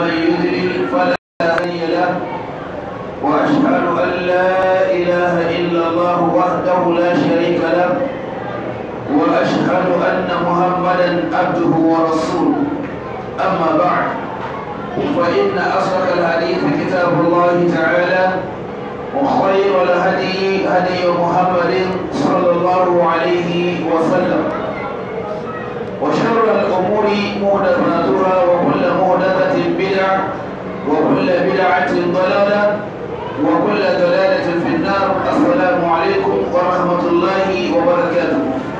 ومن يضلل فلا هادي له وأشهد أن لا إله إلا الله وحده لا شريك له وأشهد أن محمدا عبده ورسوله أما بعد فإن أصدق الحديث كتاب الله تعالى وخير الهدي هدي محمد صلى الله عليه وسلم وشر الأمور محدثاتها وكل محدثة بدعة وكل بدعة ضلالة وكل ضلالة في النار السلام عليكم ورحمة الله وبركاته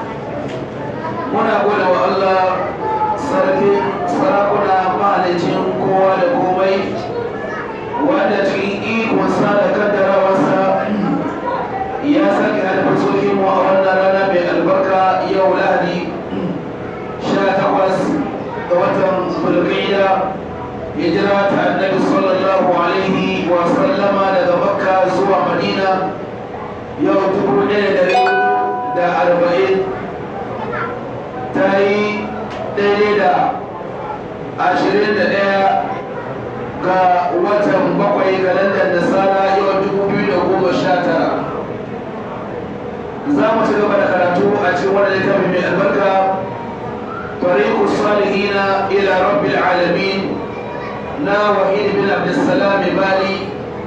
muna gode wa Allah sarkin sarakuna mahalicin kowa da komai wanda cikin ikonsa da kaddarawarsa ya sake alfasokin mu a wannan rana mai albarka yau lahadi sha takwas ga watan fulgida hijira ta annabi sallallahu alaihi wa sallama daga makka zuwa madina yau dubu ɗaya da da arba'in ta yi daidai da ashirin da ɗaya ga watan bakwai kalandar nasara yau dubu biyu da goma sha tara za mu ci gaba da karatu a cikin wani littafi mai albarka طريق الصالحين إلى رب العالمين نا وحيد بن عبد السلام بالي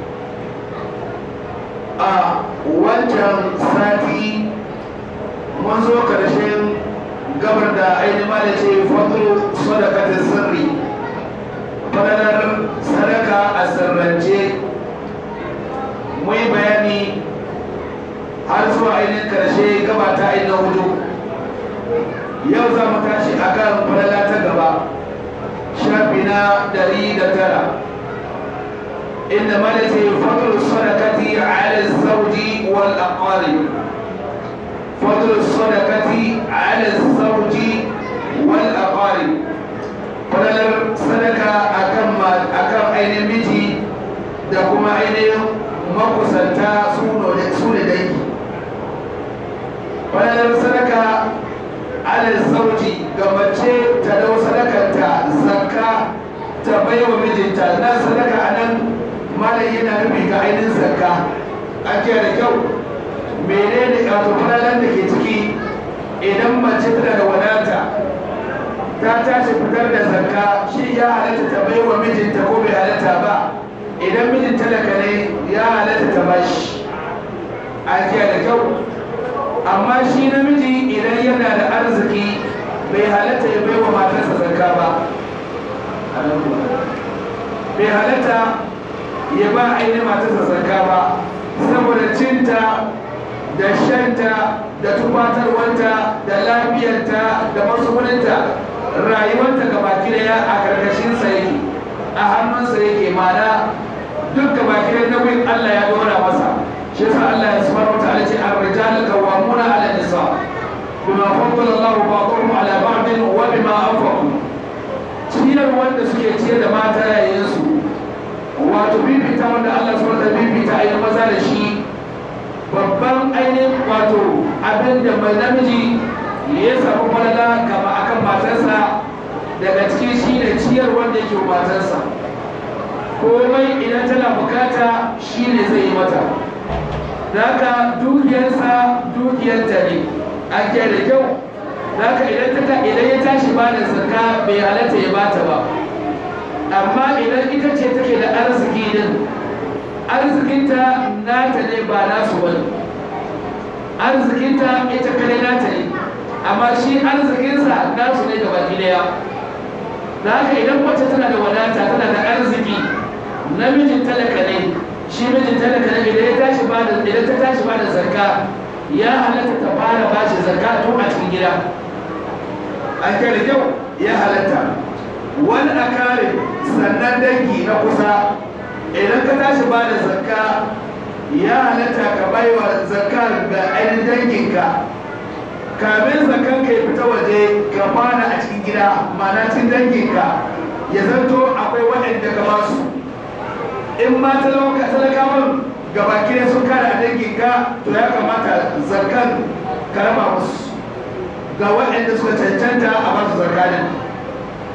a wancan sati mun zo karshen gabar da ainihin da ce fadlu sadakatin sirri fadalar sadaka a sirrance mai bayani har zuwa ainihin karshe gaba ta ainihin hudu yau za mu tashi akan falala ta gaba shafi na dari da tara inda malace fadlu sadakati ala zawji wal aqarib fadlu sadakati ala zawji wal aqarib falalar sadaka akan akan ainihin miji da kuma ainihin makusanta su ne dangi falalar sadaka ala zauji ga mace ta dau sadakanta zakka ta bai wa mijinta na sadaka a nan malam yana nufi ga ainihin zakka an kiyaye da kyau menene wato falalan da ke ciki idan mace tana da wadata ta tashi fitar da zakka shi ya halatta ta bai wa mijinta ko bai halatta ba idan mijin talaka ne ya halatta ta bashi an kiyaye da kyau amma shi namiji idan yana da arziki bai halatta ya baiwa matarsa zakka ba bai halatta ya ba ainihin matarsa zakka ba saboda cinta da shanta da tufatarwanta da lafiyarta da matsuguninta rayuwarta ga baki daya a karkashinsa yake a hannunsa yake mana duk ga baki daya nauyin allah ya dora masa shi yasa Allah ya subhanahu wa ta'ala ce ar-rijal qawwamuna 'ala an-nisa bima faddala Allah ba'dahum 'ala ba'din wa bima anfaqu ciyar wanda suke ciyar da mata yayin su wato bibita wanda Allah subhanahu wa ta'ala bibita ayi maza da shi babban ainihin wato abin da mai namiji ya samu falala gaba akan matarsa daga cikin shi ne ciyar wanda yake matarsa komai idan tana bukata shi ne zai yi mata Zaka dukiyarsa dukiyarta ne an ke da kyau Zaka idan ta idan ya tashi ba da zakka bai halatta ya bata ba amma idan ita ce take da arziki din arzikinta nata ne ba nasu ba arzikinta ita kare nata ne amma shi arzikinsa nasu ne gaba daya da haka idan mace tana da wadata tana da arziki namijin talaka ne shi mijin talaka ne idan ya tashi ba da idan ta tashi ba da zakka ya halatta ta fara ba shi zakka tun a cikin gida an kai da kyau ya halatta wani a kare sannan dangi na kusa idan ka tashi ba da zakka ya halatta ka bai wa zakka ga ainihin danginka kamin zakkan ka ya fita waje ka fara a cikin gida ma'ana cikin danginka ya zanto akwai waɗanda ka ba su in ma talakawan gabaki ne sun kare a danginka to ya kamata zarkan ka raba musu ga waɗanda suka cancanta a basu zarkanin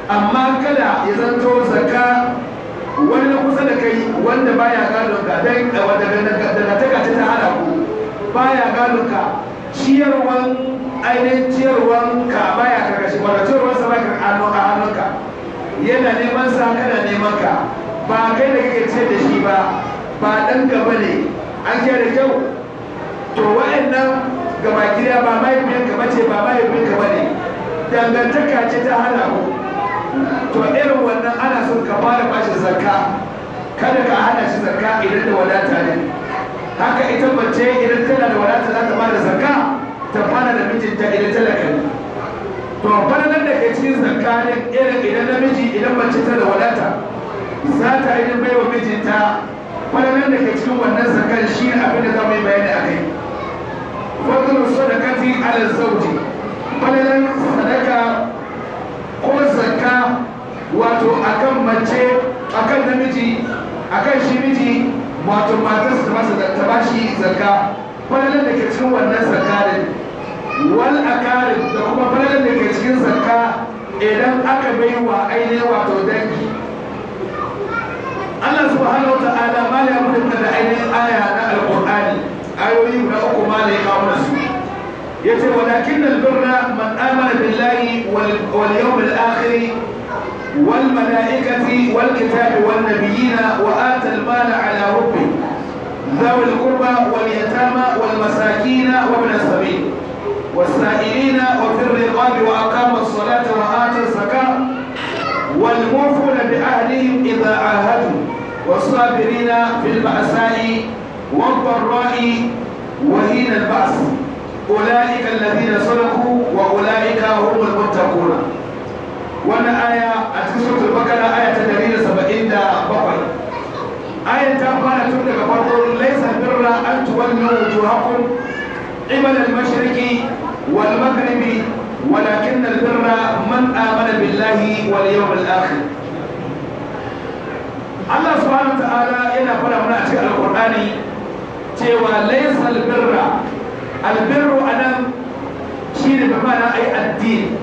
amma kada ya zanto zakka wani na kusa da kai wanda baya gadon ka dan daga taka ta hana ku baya gadon ka ciyarwan ainihin ciyarwan ka baya karkashi wanda ciyarwan sa baya a hannunka yana neman sa kana neman ka ba kai da kake ciyar da shi ba ba dan ka bane an kiyaye da kyau to wa'annan gaba gida ba mahaifiyanka bace ba mahaifinka bane dangantaka ce ta hana ku to irin wannan ana son ka fara bashi zakka kada ka hana shi zakka idan da wadata ne haka ita mace idan tana da wadata za ta bada zakka ta fara da mijinta idan talaka ne to fara da ke cikin zakka ne irin idan namiji idan mace tana da wadata za ta yi bai wa mijinta fara da ke cikin wannan zakkar shi abin da za mu yi bayani a kai fadlul sadaqati ala zawji falalan sadaka ko zakka wato akan mace akan namiji akan shi miji wato matar ta masa ta bashi zakka falalan da ke cikin wannan zakka din wal akarin da kuma falalan da ke cikin zakka idan aka bai wa ainihin wato dangi Allah subhanahu wa ta'ala ma ya mutum da ainihin aya na alqur'ani ayoyi guda uku ma da ya kawo da su yace walakin albirra man amana billahi wal yawmil akhir wal malaikati wal kitabi wan nabiyina wa ata al mala ala hubbi ذوي القربى واليتامى والمساكين وابن السبيل والسائلين وفي الرقاب واقام الصلاه واتى الزكاه والموفون بعهدهم اذا عاهدوا والصابرين في البأساء والضراء وهين البأس أولئك الذين صدقوا وأولئك هم المتقون وانا آية أتكسرت البقرة آية تدريد سبعين دا بقر آية تابانا تبدأ فرق ليس البر أن تولوا وجوهكم قبل المشرق والمغرب ولكن البر من آمن بالله واليوم الآخر Allah subhanahu wa ta'ala yana fara mana a cikin alkur'ani cewa laysa albirra albirru anan shine bi ma'ana ai addini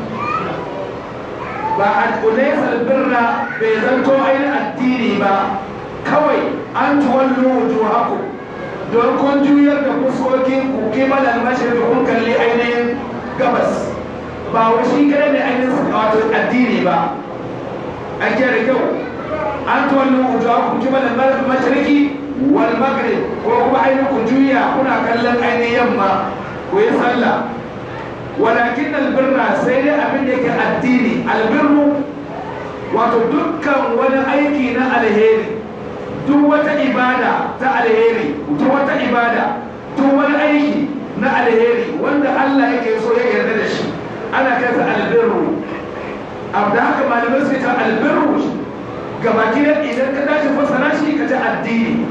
ba a laysa albirra bai zanto ai addini ba kawai an tuwallu wujuhakum don kun juyar da fuskokin ku kimal al-mashriq kun kalli ainihin gabas ba wa shi kare ne ainihin wato addini ba an da kyau an tuwallu wujuhakum kimal al-mashriqi wal maghrib ko kuma ainihin ku juya kuna kallon ainihin yamma ku yi sallah walakin albirra sai dai abin da yake addini albirru wato dukkan wani aiki na alheri duk wata ibada ta alheri duk wata ibada duk wani aiki na alheri wanda Allah yake so ya yarda da shi ana kansa albirru abu da haka malamai suke ta albirru gaba gidan idan ka tashi fassara shi ka ta addini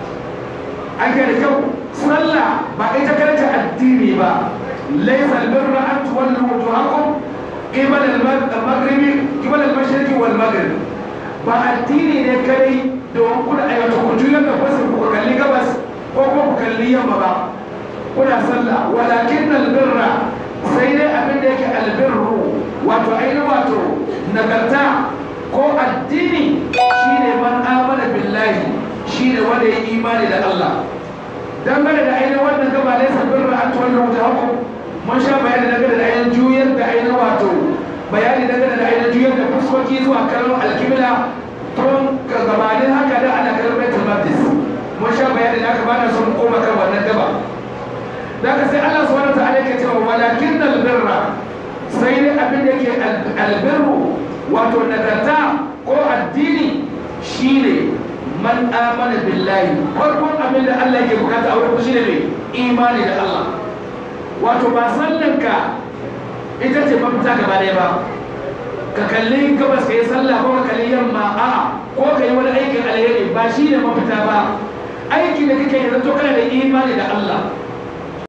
an da kyau sallah ba ita karanta addini ba laysa albirra an tuwallu wujuhakum qibala al-maghrib qibala al-mashriqi wal maghrib ba addini ne kai don kuna aiwata ku juyar da fasir ku kalli gabas ko kuma ku kalli yamma ba kuna sallah walakin albirra sai dai abin da yake albirru wato ainihin wato nagarta ko addini shine man amana billahi shine wanda ya imani da Allah dangane da ainihin wannan gaba ne sabbin ra'an tuwallu wujuhakum mun sha bayani dangane da ainihin juyar da ainihin wato bayani dangane da ainihin juyar da fuskoki zuwa kallon alkibla tun gabanin haka da ana kallon baitul maqdis mun sha bayani da aka bada sun koma kan wannan gaba da ka sai Allah subhanahu wa ta'ala yake cewa walakin albirra sai dai abin da yake albirru wato nagarta ko addini shine man amana billahi farkon abin da Allah yake bukata a wurin shi ne mai imani da Allah wato ba sallanka ita ce mafita gaba ɗaya ba ka kalli gabas ka yi sallah ko ka kalli yamma a'a ko ka yi wani aikin alheri ba shi ne mafita ba aiki da kake yi zato kana da imani da Allah